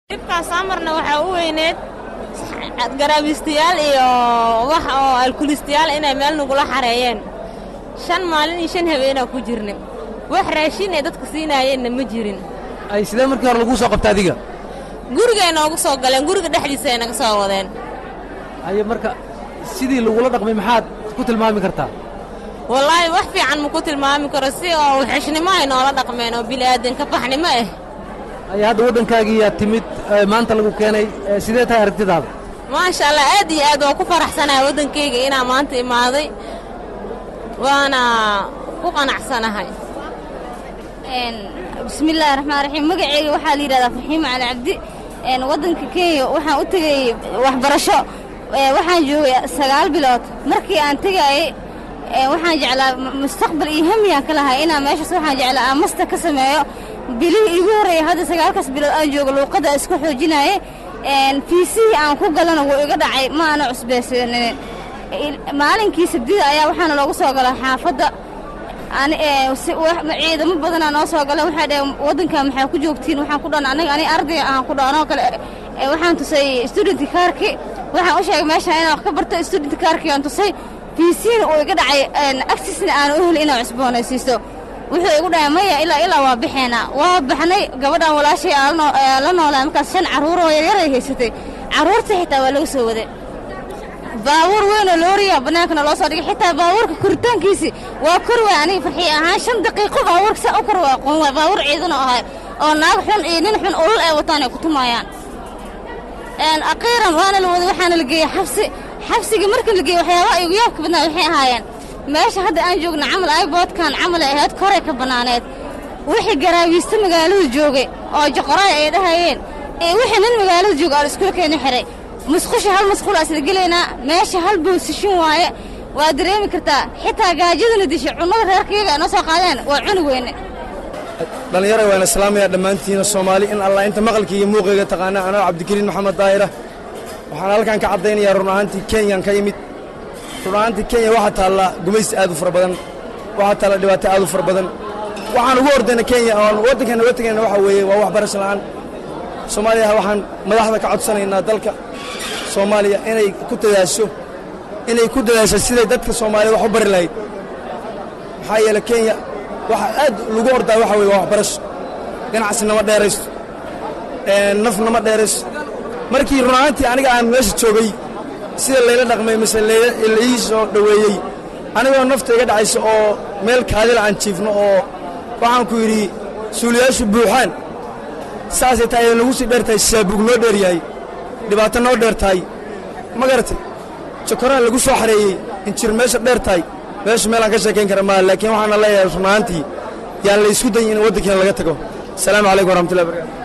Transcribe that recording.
dhibkaas amarna waxaa u weyneed garaabiistayaal iyo wax oo alkulistayaal inay meel nagula xareeyeen shan maalin iyo shan habeenaa ku jirna wax raashin ay dadka siinaayeenna ma jirin ay sidee markii hore laguu soo qabta adiga gurigay noogu soo galeen guriga dhexdiisa ay naga soo wadeen haye marka sidii lagula dhaqmay maxaad ku tilmaami kartaa wallaahi wax fiican ma ku tilmaami karo si oo wixishnimo ay noola dhaqmeen oo bilaadanka baxnimo ah haye hadda waddankaagiiyaa timid ee maanta lagu keenay ee sidee tahay aragtidaada maasha allah aad iyo aad waa ku faraxsanahay waddankayga inaa maanta imaaday waana ku qanacsanahay bismillaahi raxmaan raxiim magaceyga waxaa la yidhahdaa farxiimo cali cabdi waddanka kenya waxaan u tegay waxbarasho waxaan joogay sagaal bilood markii aan tegaayey waxaan jeclaa mustaqbal iyo hamiyaan ka lahay inaan meeshaas waxaan jeclaa aan masta ka sameeyo bilihii iigu horreeyay hadda sagaalkaas bilood aan joogo luuqadda isku xoojinaaye fiisihii aan ku galana wuu iga dhacay ma aana cusbaysanin maalinkii sabdida ayaa waxaana loogu soo galaa xaafadda ciidamo badanaa noo soo gala waxay dhaheen waddankan maxaa ku joogtiin waxaan ku dhan aniga ani ardayga aan ku dhaanoo kale waxaan tusay student kaarki waxaan u sheegay meeshaan inaan wax ka barto student kaarki aan tusay fiisiina uu iga dhacay agsisna aan u heli inaan cusboonaysiisto wuxuu igu dhahay maya ilaa ilaa waa baxeenaa waa baxnay gabadhan walaashay aan la noolaa markaas shan carruuroo yaryaray haysatay carruurta xitaa waa laga soo waday baabuur weynoo looriya bannaankana loo soo dhigay xitaa baabuurka koritaankiisi waa kor waay aniga farxiy ahaan shan daqiiqo baabuurka saa u kor waa aqoon waay baabuur ciidan oo ahay oo naag xun iyo nin xun ulal ay wataan ay ku tumaayaan aqiiran waana la waday waxaana la geeyey xabsi xabsigii markii la geeyey waxyaabaha igu yaabka badnaa waxay ahaayeen meesha hadda aan joogna camal ayboodkan camal ay ahayd koray ka bannaaneed wixii garaawiista magaalada joogay oo joqoraay ay dhahayeen ee wixii nin magaalada jooga aan iskula keeni xihay musqusha hal musqulaa isla gelaynaa meesha hal boosishin waaye waa dareemi kartaa xitaa gaajadana dishay cunnada reerkayaga ay noo soo qaadeen waa cuni weyne dhallinyara waan islaamaya dhammaantiina soomaali in allah inta maqalkaiyo muuqayga taqaana anoo cabdikariin maxamed daahira waxaan halkan ka caddaynayaa run ahaantii kenyan ka yimid run ahaantii kenya waxaa taalla gumaysi aad u fara badan waxaa taalla dhibaato aad u fara badan waxaan ugu ordayna kenya oon waddankeena waddankeena waxa weeye waa waxbarasho la'aan soomaaliya waxaan madaxda ka codsanaynaa dalka soomaaliya inay ku dadaasho inay ku dadaasho siday dadka soomaaliya wax u bari lahayd maxaa yeele kenya waxa aad lagu ordaa waxa weye waa waxbarasho ganacsi nama dheeraysto naf nama dheeraysto markii run ahaantii aniga aan meesha joogay sida layla dhaqmay mise laii soo dhoweeyey anigoo nafta iga dhacayso oo meel kaadila aan jiifno oo waxaan ku yidhi suuliyaashu buuxaan saasay tahay ay nagu sii dheer tahay saabuug noo dheer yahay dhibaato noo dheer tahay ma garatay jokoraan lagu soo xareeyey injir meesha dheer tahay meeshu meelaan ka sheekayn kara maaha laakiin waxaana leeyahay run ahaantii yaan la isku dayin in waddankeena laga tago asalaamu calaykum waraxmatullahi barakaatu